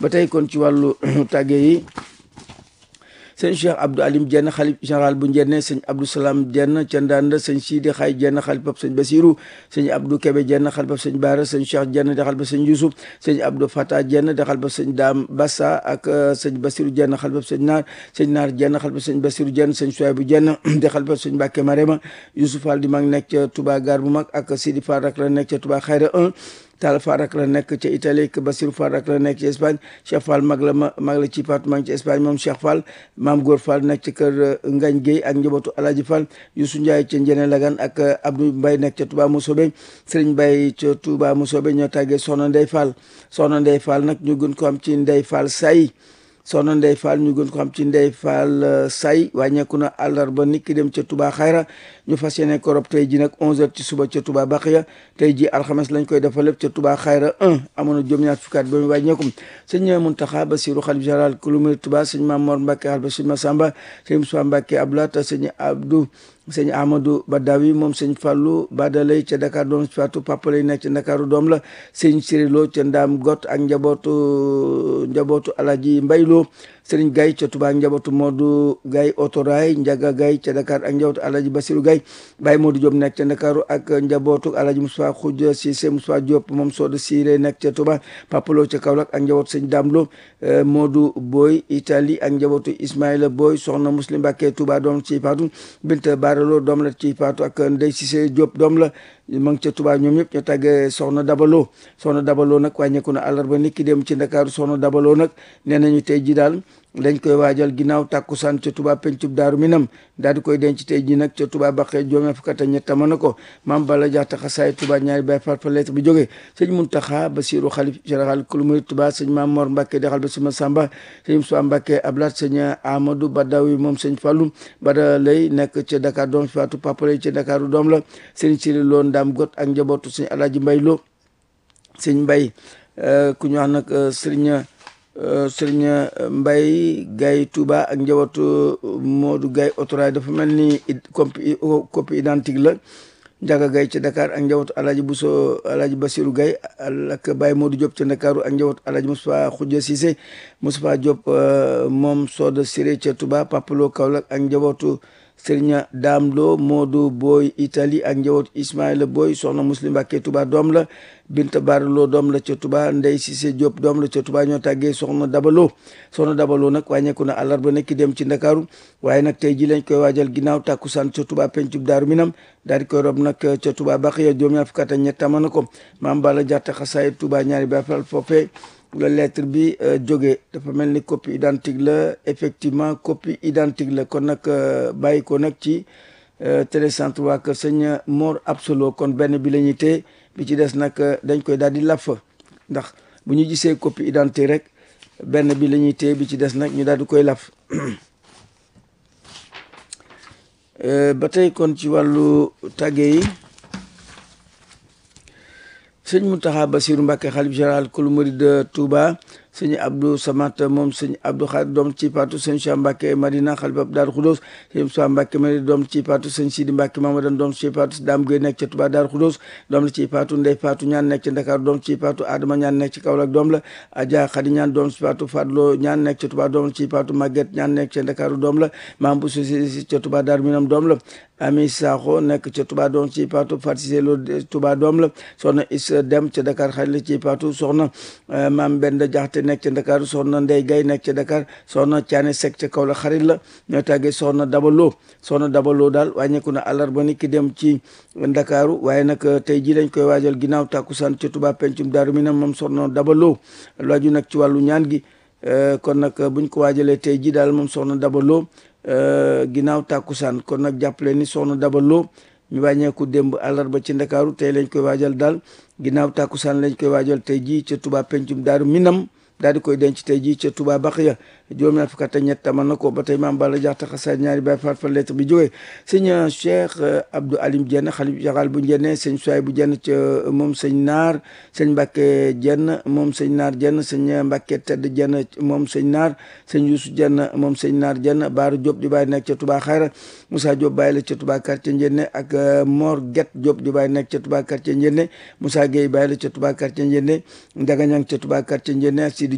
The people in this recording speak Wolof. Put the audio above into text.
ba tey kon ci wàllu tàgge yi sëñ Cheikh Abdou Alim Jenn xalif général bu Njenne sëñ Abdou Salam Jenn ca Ndanda sëñ Sidi Xay Jenn xalifab sëñ Basiru sëñ Abdou Kebe Jenn xalifab sëñ Baara sëñ Cheikh Jenn di xalifab sëñ Yusuf sëñ Abdou Fata Jenn di xalifab sëñ Daam Bassa ak sëñ Basiru Jenn xalifab sëñ Naar sëñ Naar Jenn xalifab sëñ Basiru Jenn sëñ Suwaybu Jenn di xalifab sëñ Mbàkke Marema Yusuf Fall di mag nekk ca Touba Gare bu mag ak Sidi Fall rak la nekk ca Touba Xayra 1 Tall Fall rak la nekk ca Italie ak Basirou Fall rak la nekk ci Espagne Cheikh Fall mag la mag la ci pat mag ci Espagne moom Cheikh Fall maam Góor Fall nekk ci kër Ngañ Guèye ak njabootu Alaaji Fall Youssou Ndiaye ca Njene Lagan ak Abdou Mbaye nekk ca Touba Mousobe Serigne Mbaye ca Touba Mousobe ñoo tàggee Soxna Ndey Fall Soxna Ndey Fall nag ñu gën ko am ci Ndey Fall say soxna Ndey Fall ñu gën ko xam ci Ndey Fall say wàññeeku na àllarba nit ki dem ca Touba Xayra ñu fas yéene ko rob tey ji nag 11h ci suba ca Touba Baxiya tey ji alxames lañ koy defal lépp ca Touba Xayra 1 amoon na juróom-ñaar fukki at ba mu wàññeeku sëñ Muntaxa Basiru xalif général kulumir Touba sëñ Mamor Mbacke xalif sëñ Massamba sëñ Moussa Mbacke Abdoulaye sëñ Abdou sëñ Amadou Badawi moom sëñ Fallou Badalay ca Dakar doom si Fatou Papa lay nekk ca Dakaru doom la sëñ Sirilo ca Ndaam Got ak njabootu njabootu Alaji Mbaylo sëriñ Gaye ca Touba ak njabootu Modou Gaye Otoraay Njaga Gaye ca Dakar ak njabootu Alaji Basiru Gaye Baye Modou Diop nekk ca Dakaru ak njabootu Alaji Moussa Khoudia Cissé Moussa Diop moom Soda Siré nekk ca Touba Papalo ca Kaolack ak njabootu sëñ Damlo Modou Boy Italie ak njabootu Ismaïla Boy soxna Muslim Mbàkke Touba doom ci Fatou Binta Baralo doom la ci Fatou ak Ndey Cissé Diop doom la ma ngi ca Touba ñoom ñëpp ñoo tàggee soxna Dabalo soxna Dabalo nag wàññeeku na àllarba nit ki dem ci Ndakaaru soxna Dabalo nag nee nañu tey ji daal dañ koy waajal ginnaaw tàkkusaan ca Touba pencub daaru minam daal di koy denc tey ji nag ca Touba baqee joomee fukk ak ñett mën na ko maam bala jaxta xasaay Touba ñaari bay far fa lettre bi jógee sëñ Muntaxa Basiru xalif général kulumuri Touba sëñ Maam Mor Mbàkke dexal ba sima Samba sëñ Moussa Mbàkke Ablaat sëñ Amadou Badawi moom sëñ Fallu Bada lay nekk ca Dakar doom si Fatou Papa lay ca Dakaru doom la sëñ Siri Lo Ndaam Got ak njabootu sëñ Alaaji Mbay Lo sëñ Mbay ku ñu wax nag sëriñ sëriñ Mbay Gaye Touba ak njabootu Modou Gaye Otoraay dafa mel ni copie copie identique la Njaga Gaye ca Dakar ak njabootu Alaaji Buso Alaaji Basiru Gaye ak Baye Modou Diop ca Dakaru ak njabootu Alaaji Moustapha Khoudia Cissé Moustapha Diop moom Soda Siré ca Touba Papalo Kaolack ak njabootu Sëriñ Daam Lo Modou Boy Italie ak njabootu Ismaïla Boy soxna Muslim Mbàkke Touba doom la Binta Barlo doom la ca Touba Ndey Cissé Diop doom la ca Touba ñoo tàggee soxna Dabalo soxna Dabalo nag wàññeeku na àllarba nekki dem ci Ndakaaru waaye nag tey ji lañ koy waajal ginnaaw tàkkusaan ca Touba pencub Daaru Minam daal di koy rob nag ca Touba Baxiya juróom ñaar fukk ak ñett tama na ko maam Bala Jaxte xasaay Touba ñaari Baay Faal foofee la lettre bi jógee dafa mel ni copie identique la effectivement copie identique la kon nag bàyyi ko nag ci télécentre waa kër sëñ Mor Absolo kon benn bi la ñuy téye bi ci des nag dañ koy daal di laf ndax bu ñu gisee copie identique rek benn bi la ñuy téye bi ci des nag ñu daal di koy laf ba tey kon ci wàllu tàgge yi sëñ Mountakha Bassirou Mbacké xalif général kulu murid de Touba sëñ Abdou Samat moom sëñ Abdou Khadir doom ci patu sëñ Cheikh Mbacké Madina xalifab Daaru Khoudoss sëñ Moussa Mbacké Madina doom ci patu sëñ Sidi Mbacké Mamadan doom ci patu Dame Gueye nekk ca Touba Daaru Khoudoss doom la ci patu Ndey Patu ñaan nekk ca Dakar doom ci patu Adama ñaan nekk ci Kaolack doom la Adja Khady ñaan doom ci patu Fadlo ñaan nekk ca Touba doom la ci patu Maguette ñaan nekk ca Dakar doom la Mam bu Sosi ca Touba Daaru Minam doom la Ami Sakho nekk ca Touba doom ci patu Fatisé Lo Touba doom la soxna Is Dem ca Dakar xarit la ci patu soxna Mam Benda Jaxte nekk ca Dakar soxna Ndey Gay nekk ca Dakar soxna Caane Sekk ca Kaolack xarit la ñoo tàggee soxna Dabalo soxna Dabalo daal wàññeeku na àllarba ni ki dem ci Ndakaaru waaye nag tey ji lañ koy waajal ginnaaw tàkkusaan ca Touba pencum Daaru Minam moom soxna Dabalo laaju nag ci wàllu ñaan gi kon nag buñ ko waajalee tey ji daal moom soxna Dabalo ginnaaw tàkkusaan kon nag jàppale ni soxna Dabalo mi wàññeeku démb àllarba ci Ndakaaru tey lañ koy waajal daal ginnaaw tàkkusaan lañ koy waajal tey ji ca Touba pencum Daaru Minam daal di koy denc tey jii ca Touba Baxiya juróom ñaar fukk ak ñett tamal na ko ba tey maam Balla Jaxte xasaay ñaari baay faat fa lettre bi jógee sëñ Cheikh Abdou Alim Dieng xalif général bu Njenne sëñ Suwaay bu Jenn ca moom sëñ Naar sëñ Mbàkke Jenn moom sëñ Naar Jenn sëñ Mbàkke Tedd Jenn moom sëñ Naar sëñ Yuusu Jenn moom sëñ Naar Jenn Baaru Diop di bàyyi nekk ca Touba Xayra Moussa Diop bàyyi la ca Touba quartier Njenne ak Mor Get Diop di bàyyi nekk ca Touba quartier Njenne Moussa Gueye bàyyi la ca Touba quartier Njenne Njaga Ñang ca Touba quartier Njenne ak